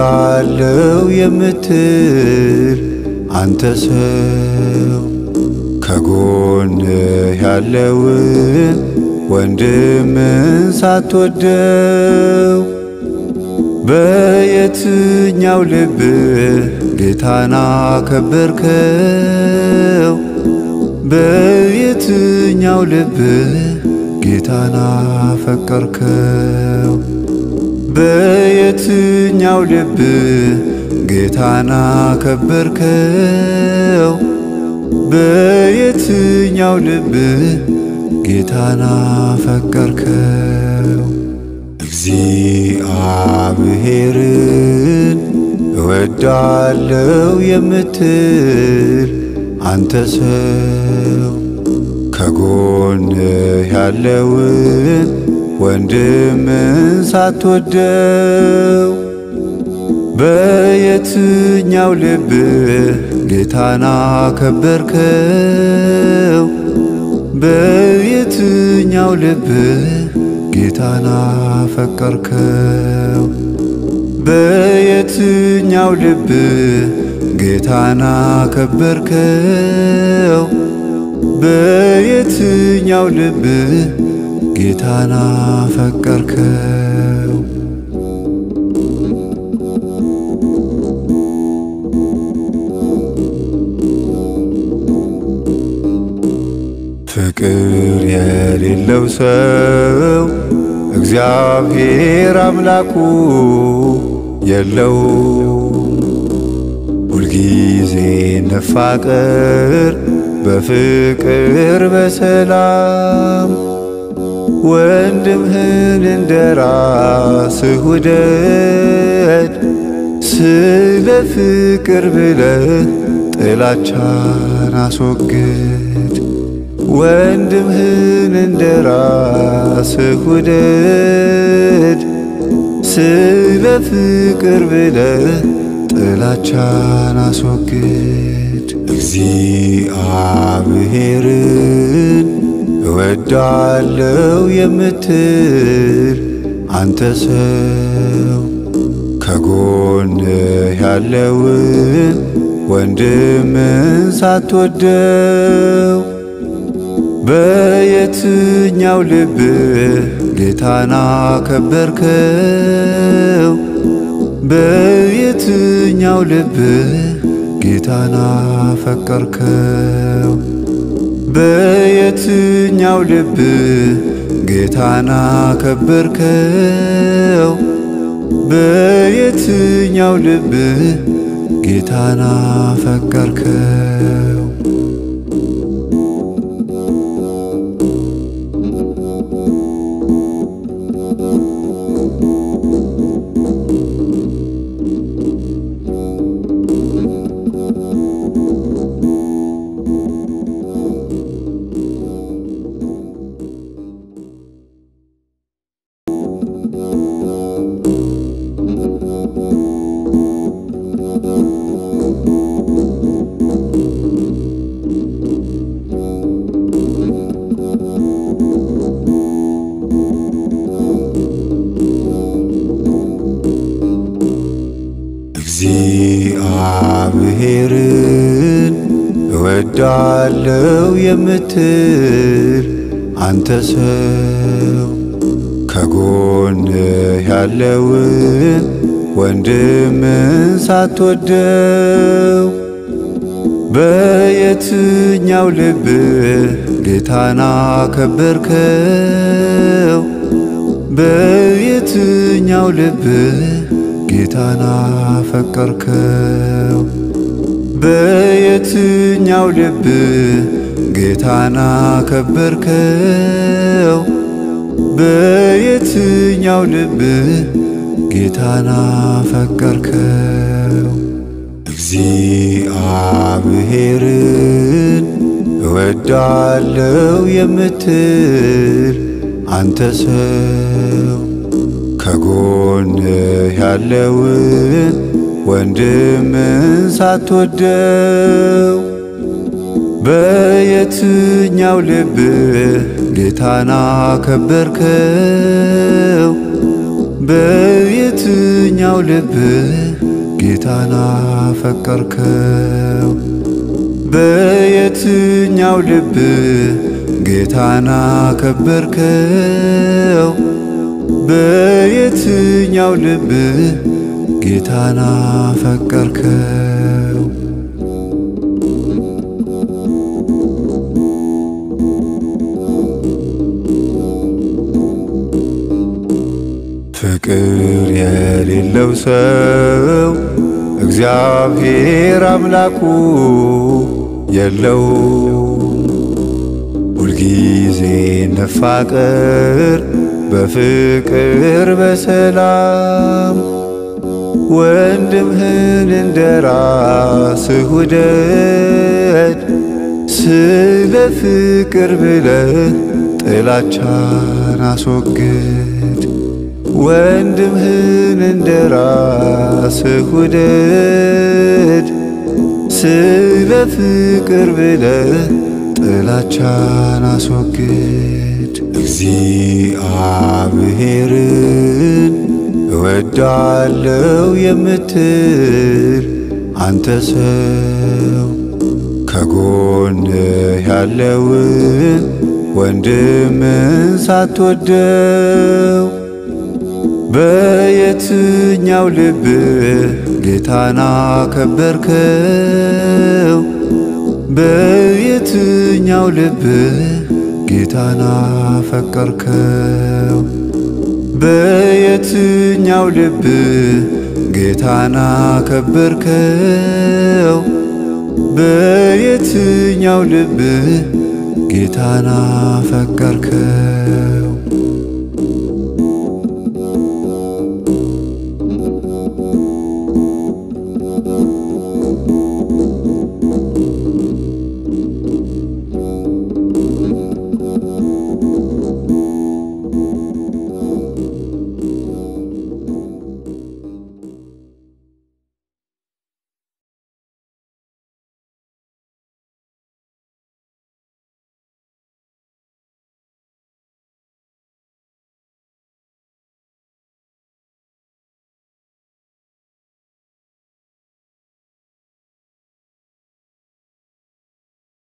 እወዳለው የምትል አንተ ሰው ከጎንህ ያለውን ወንድምን ሳትወደው በየትኛው ልብህ ጌታን አከበርከው? በየትኛው ልብህ ጌታን አፈቀርከው? በየትኛው ልብህ ጌታን አከበርከው? በየትኛው ልብህ ጌታን አፈቀርከው? እግዚአብሔርን እወዳለው የምትል አንተ ሰው ከጎንህ ያለውን ወንድምን ሳትወደው በየትኛው ልብህ ጌታን አከበርከው? በየትኛው ልብህ ጌታን አፈቀርከው? በየትኛው ልብህ ጌታን አከበርከው? በየትኛው ልብህ ጌታን አፈቀርከው? ፍቅር የሌለው ሰው እግዚአብሔር አምላኩ የለው። ሁልጊዜ ነፋቀር በፍቅር በሰላም ወንድምህን እንደ ራስህ ውደድ። ስለ ፍቅር ብለህ ጥላቻን አስወግድ። ወንድምህን እንደ ራስህ ውደድ። ስለ ፍቅር ብለህ ጥላቻን አስወግድ። እግዚአብሔርን እወዳለው የምትል አንተ ሰው ከጎንህ ያለውን ወንድምን ሳትወደው በየትኛው ልብህ ጌታን አከበርከው? በየትኛው ልብህ ጌታን አፈቀርከው? በየትኛው ልብህ ጌታን አከበርከው? በየትኛው ልብህ ጌታን አፈቀርከው? እግዚአብሔርን እወዳለው የምትል አንተ ሰው ከጎንህ ያለውን ወንድምን ሳትወደው በየትኛው ልብህ ጌታን አከበርከው? በየትኛው ልብህ ጌታን አፈቀርከው? በየትኛው ልብህ ጌታን አከበርከው? በየትኛው ልብህ ጌታን አፈቀርከው? እግዚአብሔርን እወዳለው የምትል አንተ ሰው ከጎንህ ያለውን ወንድምን ሳትወደው በየትኛው ልብህ ጌታን አከበርከው? በየትኛው ልብህ ጌታን አፈቀርከው? በየትኛው ልብ ጌታን አከበርከው? በየትኛው ልብ ጌታን አፈቀርከው? ፍቅር የሌለው ሰው እግዚአብሔር አምላኩ የለው። ሁልጊዜ ነፋቅር በፍቅር በሰላም ወንድምህን እንደ ራስህ ውደድ። ስለ ፍቅር ብለህ ጥላቻን አስወግድ። ወንድምህን እንደ ራስህ ውደድ። ስለ ፍቅር ብለህ ጥላቻን አስወግድ። እግዚአብሔርን እወዳለው የምትል አንተ ሰው ከጎንህ ያለውን ወንድምን ሳትወደው በየትኛው ልብህ ጌታን አከበርከው? በየትኛው ልብህ ጌታን አፈቀርከው? በየትኛው ልብህ ጌታን አከበርከው? በየትኛው ልብህ ጌታን አፈቀርከው?